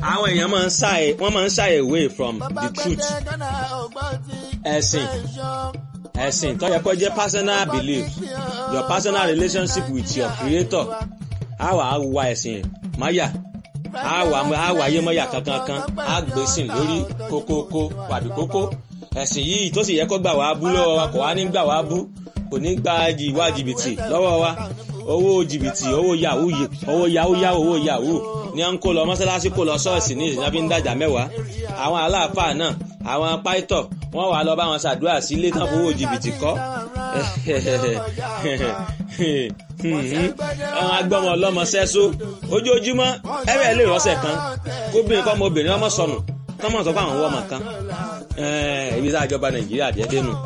àwọn èèyàn máa ń shy wọ́n máa ń shy away from the truth ẹ̀sìn ẹ̀sìn tó yẹ kó jẹ́ personal belief your personal relationship with your creator á wà á wa ẹ̀sìn máyà á wà á wà ayé mọ́yà kankan kan á gbèsìn lórí kókókó wàbí kókó ẹ̀sìn yìí tó sì yẹ kó gbà wá bú lọ́wọ́ wa kò wá ní gbà wá bú kò ní gba ìwà jìbìtì lọ́wọ́ wa owó jìbìtì owó yahoo owó yahoo yahoo owó yahoo ni à ń kó lọ mọ́sálásí kó lọ ṣọ́ọ̀ṣì ní ìsìnkú ń dàjà mẹ́wàá àwọn aláàfáà náà àwọn pàìtọ̀ wọ́n wà lọ bá wọn ṣàdúrà sí ilé tán fowó jìbìtì kọ́ àwọn agbọ́mọ ọlọ́mọ sẹ́só ojoojúmọ́ ẹ̀rẹ́ lè rọ́ṣẹ̀ kan kóbìnrin kọ́ ọmọbìnrin ọmọ sọnù kọ́mọ̀ sọ fún àwọn ọmọ kan ibi tá a jọba nàìjíríà jẹ́ dénú.